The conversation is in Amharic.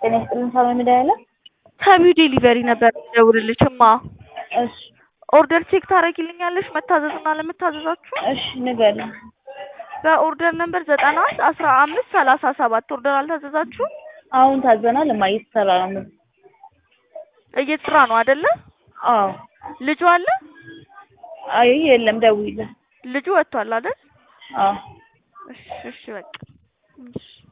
ጤና ይስጥልን ሰላም መድኃኒዓለም። ከቢው ዴሊቨሪ ነበር ደውልልሽ እማ። እሺ ኦርደር ቼክ ታደርጊልኛለሽ መታዘዝና ለመታዘዛችሁ? እሺ ንገሪኝ። በኦርደር ነምበር ዘጠና አንድ አስራ አምስት ሰላሳ ሰባት ኦርደር አልታዘዛችሁ? አሁን ታዘናል። እማ እየተሰራ ነው። እየተሰራ ነው አይደለ? አዎ ልጁ አለ? አይ የለም፣ ደውይለት። ልጁ ወጥቷል አይደል? አዎ እሺ እሺ በቃ እሺ